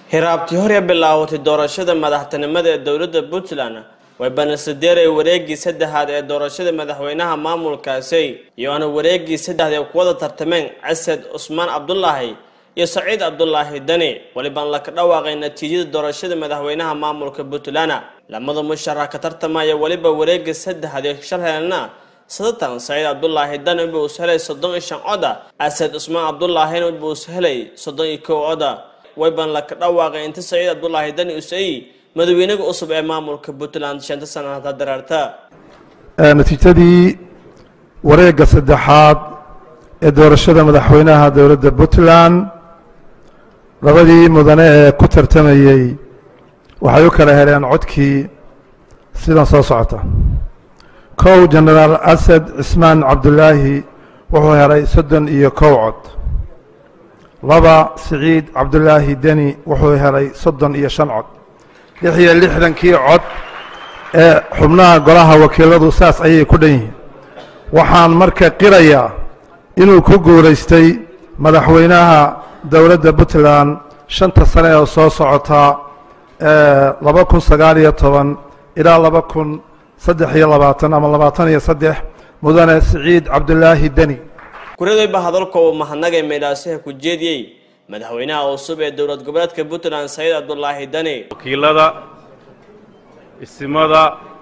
hiraabtii hore bilaawatay doorashada madaxtinimada ee dowladda puntland way banasadeeray wareegii saddexaad ee doorashada madaxweynaha maamulkaasi iyo aana wareegii saddexaad ee kuwada tartameen casad cusmaan cabdulaahi iyo saciid cabdulaahi dani walibaan laka dhawaaqay natiijada doorashada madaxweynaha maamulka puntland lamada musharax ka tartamaya weliba wareegii saddexaad ee shalhelna sadatan saciid cabdulaahi dani wuxuu is helay soddon iyo shan coda casad cusmaan cabdulaahina wuxuu is helay soddon iyo kow coda wayban laka dhawaaqay inta saciid cabdulaahi dani usay madaxweynaga cusub ee maamulka puntland shanta sanata dareerta natiijadii wareegga saddexaad ee doorashada madaxweynaha dowladda puntland labadii mudane ee ku tartamayey waxay u kala heleen codkii sidan soo socota kow genaraal asad cismaan cabdulaahi wuxuu helay soddon iyo kow cod laba siciid cabdulaahi deni wuxuu helay soddon iyo shan cod lix iyo lixdankii cod ee xubnaha golaha wakiiladu saas ayay ku dhan yihiin waxaan marka qirayaa inuu ku guulaystay madaxweynaha dowladda puntland shanta sane ee soo socotaa laba kun sagaal iyo toban ilaa laba kun saddex iyo labaatan ama labaatan iyo saddex mudane siciid cabdulaahi deni kuradayba hadalka uu mahadnagay meydhaasiha ku jeediyey madaxweynaha cusub ee dowlad goboleedka puntland saciid cabdulaahi dani wakiilada isimada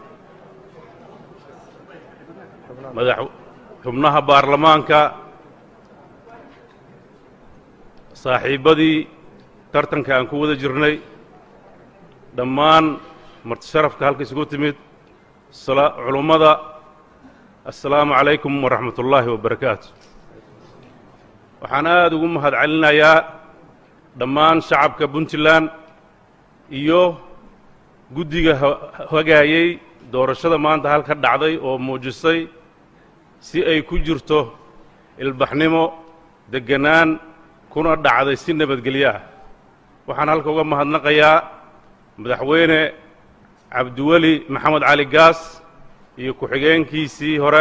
madax xubnaha baarlamaanka saaxiibbadii tartanka aan ku wada jirnay dhammaan marti sharafka halka isugu timid culummada assalaamu calaykum waraxmat ullaahi wabarakaatu waxaan aada ugu mahad celinayaa dhammaan shacabka puntland iyo guddiga hagaayey doorashada maanta halka dhacday oo muujisay si ay ku jirto ilbaxnimo degganaan kuna dhacday si nabadgelyo ah waxaan halka uga mahadnaqayaa madaxweyne cabdiweli maxamed cali gaas iyo ku-xigeenkiisii hore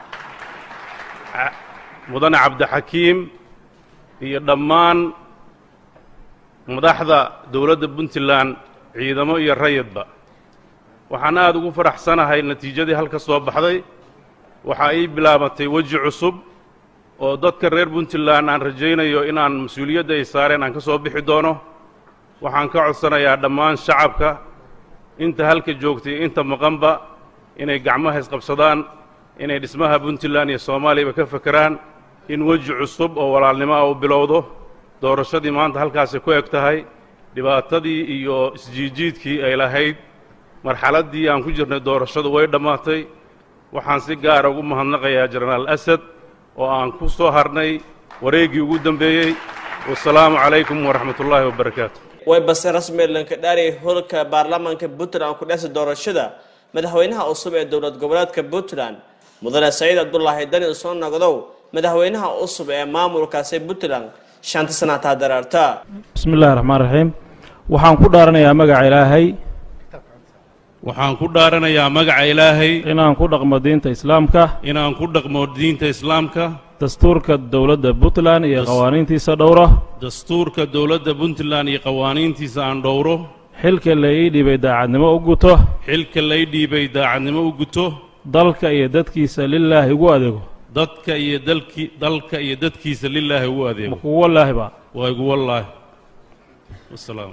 mudane cabdixakiim iyo dhammaan madaxda dowladda puntland ciidamo iyo rayidba waxaan aada ugu faraxsanahay natiijadii halka soo baxday waxaa ii bilaabatay weji cusub oo dadka reer puntland aan rajaynayo inaan mas-uuliyadda ay saareen aan ka soo bixi doono waxaan ka codsanayaa dhammaan shacabka inta halka joogtay inta maqanba inay gacmaha isqabsadaan inay dhismaha puntland iyo soomaaliyaba ka fekeraan in weji cusub oo walaalnimo ah u bilowdo doorashadii maanta halkaasi ku eg tahay dhibaatadii iyo isjiijiidkii ay lahayd marxaladdii aan ku jirnay doorashadu way dhammaatay waxaan si gaara ugu mahadnaqayaa jenaraal asad oo aan ku soo harnay wareeggii ugu dambeeyey wasalaamu calaykum waraxmat ullaahi wabarakaatu way base rasmi lanka dhaariyay holka baarlamaanka puntland ku dhexsa doorashada madaxweynaha cusub ee dowlad goboleedka puntland mudane saciid cabdulaahi dani soo noqdow madaxweynaha cusub ee maamulkaasi puntland shanta sanataa dareerta bismi illaahi raxmaan raxiim waxaan ku dhaaranayaa magaca ilaahay waxaan ku dhaaranayaa magaca ilaahay inaan ku dhaqmo diinta islaamka inaan ku dhaqmo diinta islaamka dastuurka dowladda puntland iyo qawaaniintiisa dhowro dastuurka dowladda puntland iyo qawaaniintiisa aan dhowro xilka la ii dhiibay daacadnimo u guto xilka lay dhiibay daacadnimo u guto dalka iyo dadkiisa lilaahi ugu adeego dadka iyo dalki dalka iyo dadkiisa lilaahi ugu adeego kugu wallaahi ba waa igu wallaahi wasalaam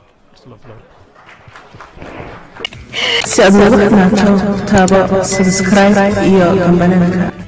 si aad noogu xirnaato taabo subscribe iyo kambananka